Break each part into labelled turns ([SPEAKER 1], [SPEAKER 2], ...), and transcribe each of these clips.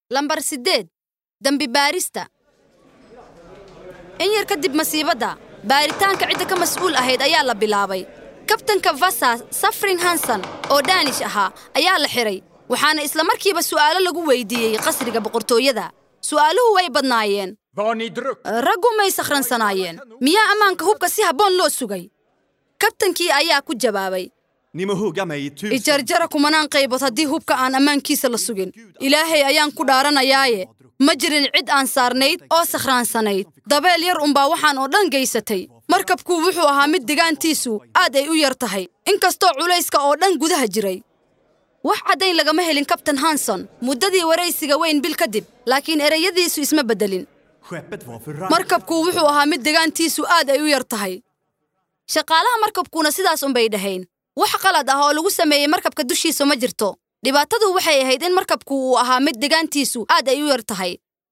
[SPEAKER 1] lambar siddeed dembi baarista in yar kadib masiibadda baaritaanka cidda ka mas'uul ahayd ayaa la bilaabay kabtanka vasa safrin hanson oo daanish ahaa ayaa la xidhay waxaana isla markiiba su'aalo lagu weydiiyey qasriga boqortooyada su'aaluhu way badnaayeen
[SPEAKER 2] Var ni druck?
[SPEAKER 1] raggu may sakhransanaayeen miyaa ammaanka hubka si habboon loo sugay kabtankii ayaa ku jawaabay
[SPEAKER 3] Ni må hugga mig i tusen.
[SPEAKER 1] ijarjara kumanaan qaybood haddii hubka aan ammaankiisa la sugin ilaahay ayaan ku dhaaranayaaye ma jirin cid aan saarnayd oo sakhraansanayd dabeel yar unbaa waxaan oo dhan gaysatay markabku wuxuu ahaa mid degaantiisu aad ay u yar tahay inkastoo culayska oo dhan gudaha jiray wax caddayn lagama helin kabtan hanson muddadii waraysiga weyn bil kadib laakiin ereyadiisu isma beddelin
[SPEAKER 3] Skeppet var för rakt.
[SPEAKER 1] markabku wuxuu ahaa mid degaantiisu aad ay u yar tahay shaqaalaha markabkuna sidaas unbay dhahayn wax qalad ah oo lagu sameeyey markabka dushiisa ma jirto dhibaatadu waxay ahayd in markabku uu ahaa mid degaantiisu aad ay u yar tahay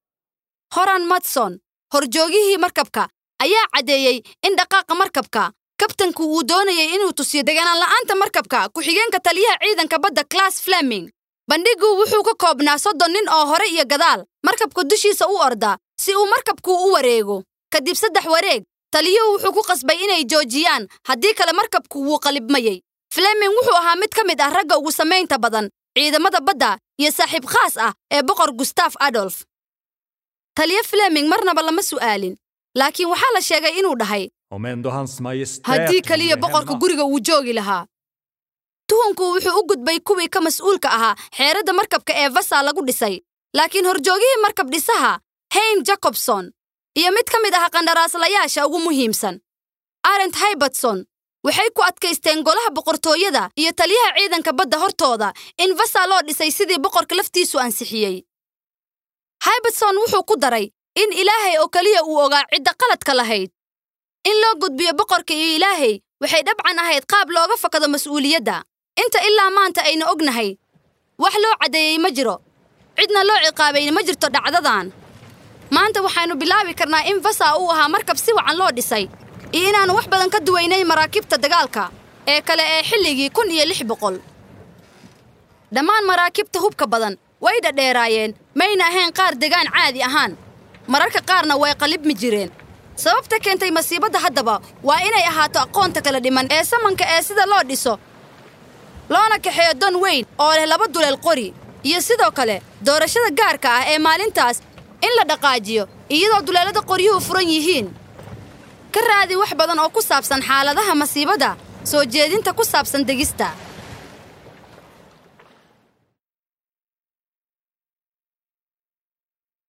[SPEAKER 1] horan matson horjoogihii markabka ayaa caddeeyey in dhaqaaqa markabka kabtanku uu doonayay inuu tusiyo deganaan la'aanta markabka ku-xigeenka taliyaha ciidanka badda class fleming bandhigu wuxuu ka koobnaa soddon nin oo hore iyo gadaal markabka dushiisa u orda si uu markabku u wareego kadib saddex wareeg taliyuhu wuxuu ku qasbay inay joojiyaan haddii kale markabku wuu qalibmayey fleming wuxuu ahaa mid ka mid ah ragga ugu samaynta badan ciidamada badda iyo saaxiib khaas ah ee boqor gustaf adolf taliyo fleming marnaba lama su'aalin laakiin waxaa la sheegay inuu dhahay
[SPEAKER 2] Om ändå hans majestät
[SPEAKER 1] haddii kaliya
[SPEAKER 2] vore
[SPEAKER 1] boqorka
[SPEAKER 2] hemma.
[SPEAKER 1] guriga uu joogi lahaa tuhunku wuxuu u gudbay kuwii ka mas'uulka ahaa xeeradda markabka ee vasa lagu dhisay laakiin horjoogihii markab dhisaha hayn jacobson iyo mid ka mid ah qandaraaslayaasha ugu muhiimsan arent haybatson waxay ku adkaysteen golaha boqortooyada iyo taliyaha ciidanka badda hortooda in vasa loo dhisay sidii boqorka laftiisu ansixiyey haybatson wuxuu ku daray in ilaahay oo keliya uu ogaa cidda qaladka lahayd in loo gudbiyo boqorka iyo ilaahay waxay dhabcan ahayd qaab looga fakado mas'uuliyadda inta ilaa maanta aynu ognahay wax loo caddeeyey ma jiro cidna loo ciqaabayna ma jirto dhacdadan maanta waxaynu bilaabi karnaa in vasa uu ahaa markab si wacan loo dhisay iyo inaannu wax badan ka duwaynay maraakiibta dagaalka ee kale ee xilligii kun iyo lix boqol dhammaan maraakiibta hubka badan way dhadheeraayeen mayna ahayn qaar degaan caadi ahaan mararka qaarna way qalibmi jireen sababta keentay masiibadda haddaba waa inay ahaato aqoonta kala dhiman ee samanka ee sida loo dhiso loona kaxeeyo don weyn oo leh laba duleel qori iyo sidoo kale doorashada gaarka ah ee maalintaas in la dhaqaajiyo iyadoo duleelada qoryuhu furan yihiin ka raadi wax badan oo ku saabsan xaaladaha masiibadda soo jeedinta ku saabsan degista